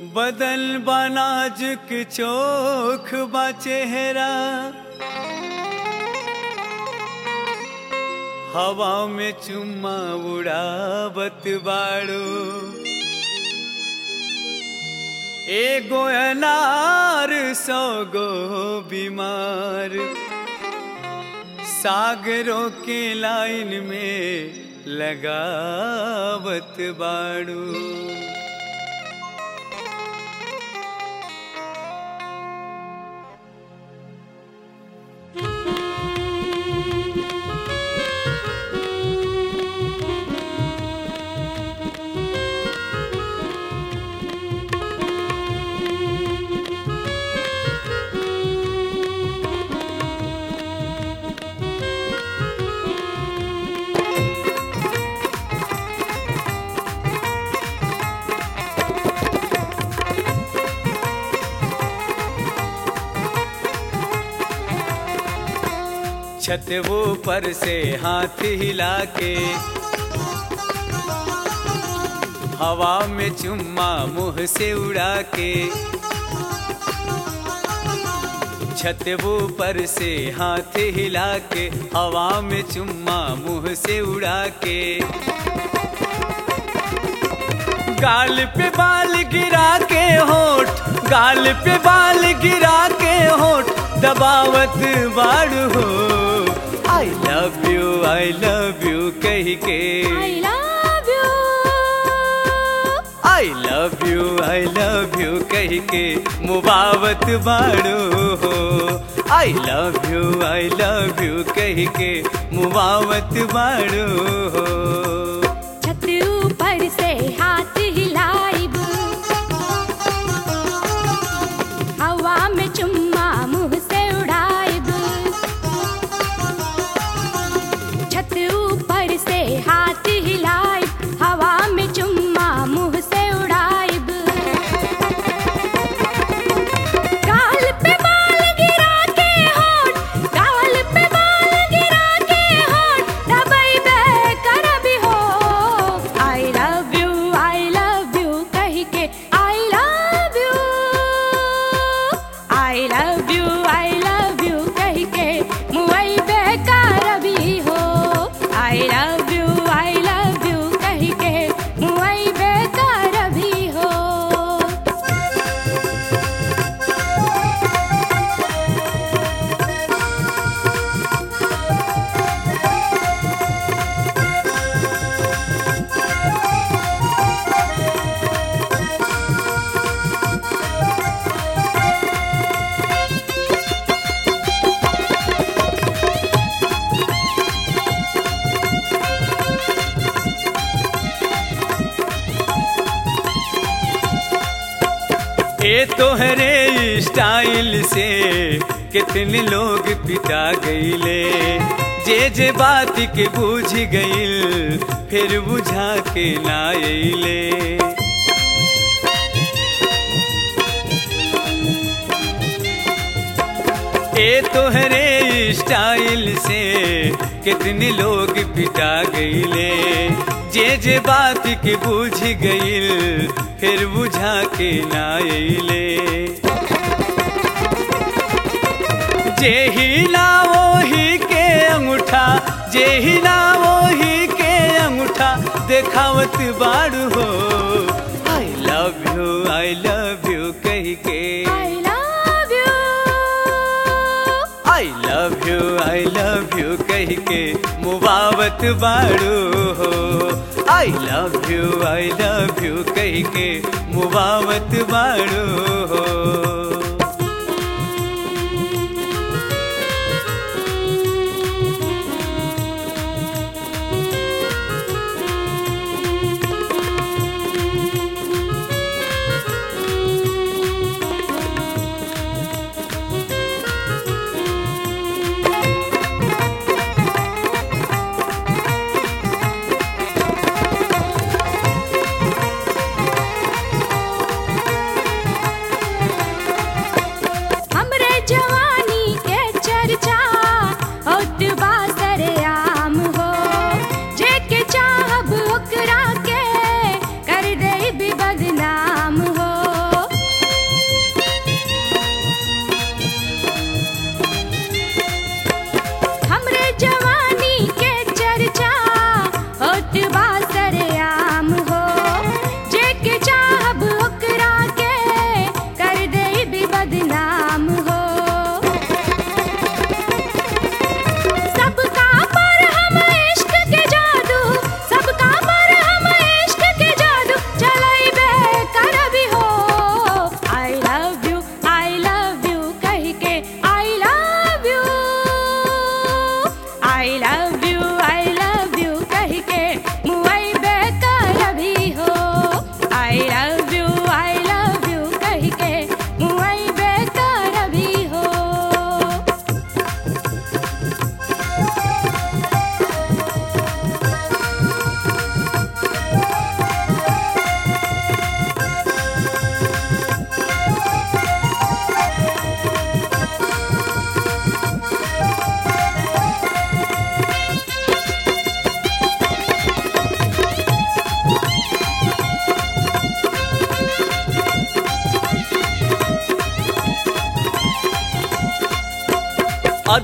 बदल बनाजुक चोख बा चेहरा हवा में चुम्मा उड़ावत बाड़ो एगो अनार सौ गो बीमार सागरों के लाइन में लगावत बाड़ू छत वो पर से हाथ हिला के हवा में चुम्मा मुंह से उड़ा के छत वो पर से हाथ हिला के हवा में चुम्मा मुंह से उड़ा के गाल पे बाल गिरा के होठ गाल पे बाल गिरा के होठ दबावत बाड़ू हो I love you I love you कह के I love you. I love you I love you कह के मुबावत बाड़ू हो I love you I love you कह के मुबावत बाड़ू हो छत ऊपर से हाथ हिलाइब हवा में चुम्मा मुंह से उड़ाइब छत ऊपर से हाथ हिलाइब हवा में चुम्मा मुंह से उड़ाइब गाल पे बाल गिरा के होठ गाल पे बाल गिरा के होठ दबाई बे कर भी हो I love you I love you कह के I love you I love you I love you कह के मुई बेकार भी हो I love you I love you कह के मुई बेकार भी हो ए तोहरे स्टाइल से कितने लोग पिटा गईले जे जे बात के बूझ गईल फिर बुझा के ना अइले ए तोहरे स्टाइल से कितने लोग पिटा गईले जे जे बात के बूझ गईल फिर बुझा के ना अइले जे ही ना वही के अंगूठा जे ही ना वही के अंगूठा देखावत बाड़ू हो I love you I love you कह के I love you. I love you I love you कह के मुबावत बाड़ू हो I love you I love you कह के मुबावत बाड़ू हो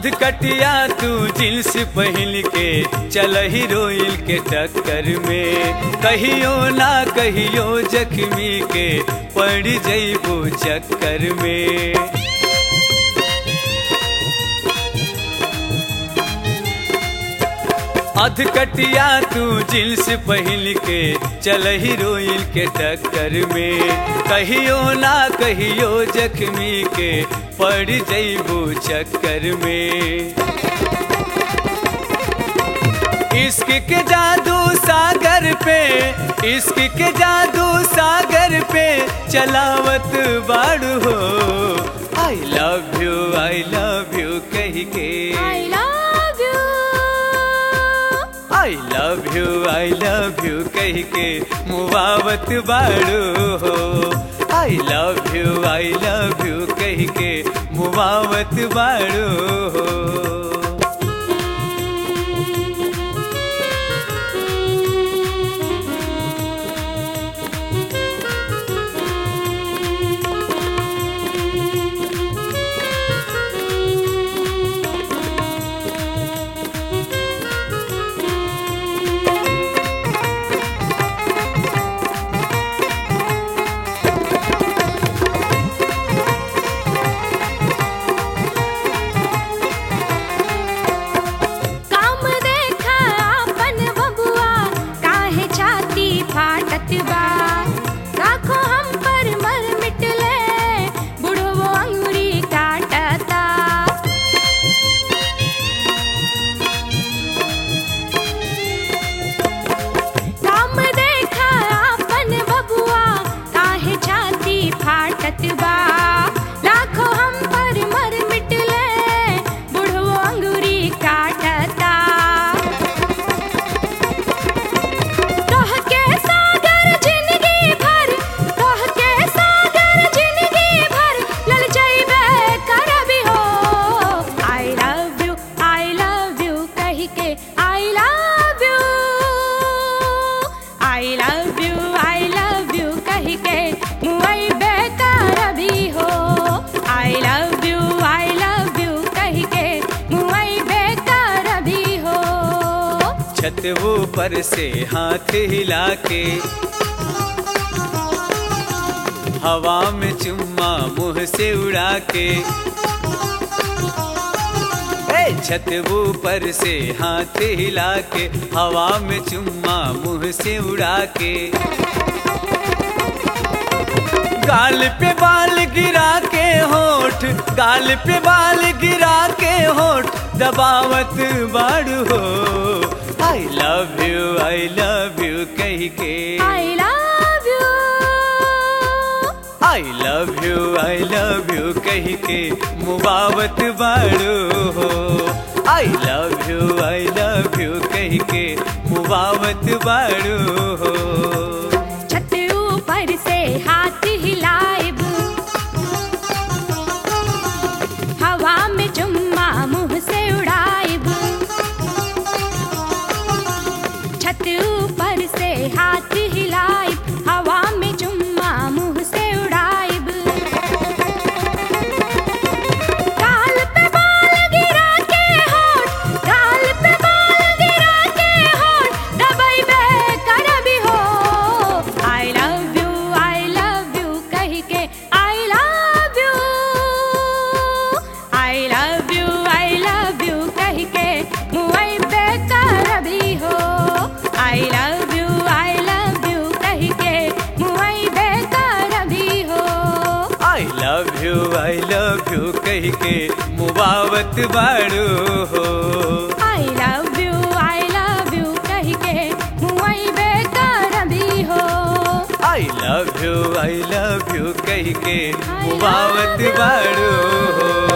अधकटिया तू जींस पहन के चल हीरोइन के टक्कर में कहियो ना कहियो जख्मी के पड़ जइबो चक्कर में अधकटिया तू जींस पहन के चल हीरोइन के टक्कर में कहियो ना कहियो जख्मी के पड़ जइबो चक्कर में इश्क के जादू सागर पे इश्क के जादू सागर पे चलावत बाड़ू हो I love you I love you कह के I love you I love you I love you कह के मुबावत बाड़ू हो I love you I love you कह के मुबावत बाड़ू हो काम देखा अपन बबुआ काहे छाती फाटत बा राखो हम पर मर मिटले बुढ़वो अंगुरी काटता काम देखा अपन बबुआ काहे छाती फाटत बा लाखो हम पर मर मिटले बुढ़वो अंगुरी काटता कह के सागर जिंदगी भर कह के सागर जिंदगी भर लल जाइबे करबी हो I love you I love you कह के I love you I love you I love you कह के मुई बेकारबी हो I love you I love you कह के मुई बेकारबी हो छत ऊपर से हाथ हिला के हवा में चुम्मा मुंह से उड़ा के ए छत ऊपर से हाथ हिला के हवा में चुम्मा मुंह से उड़ा के गाल पे बाल गिरा के होठ गाल पे बाल गिरा के होठ दबावत बाड़ू हो I love you I love you कह के I love you I love you I love you कह के मुबावत बाड़ू हो I love you I love you कह के मुबावत बाड़ू हो छत ऊपर से हाथ हिलाइब हवा में चुम्मा मुंह से उड़ाइब छत ऊपर से हाथ हिलाइब हवा में चुम्मा मुंह से उड़ाइब गाल पे बाल गिरा के होठ गाल पे बाल गिरा के होठ दबाइबे करबी हो I love you I love you कह के I love you I love you I love you कह के मुई बेकारबी हो I love you I love you कह के मुई बेकारबी हो I love you I love you कह के मुबावत बाड़ू हो I love you I love you कह के मुई बेकारबी हो I love you I love you कह के मुबावत बाड़ू हो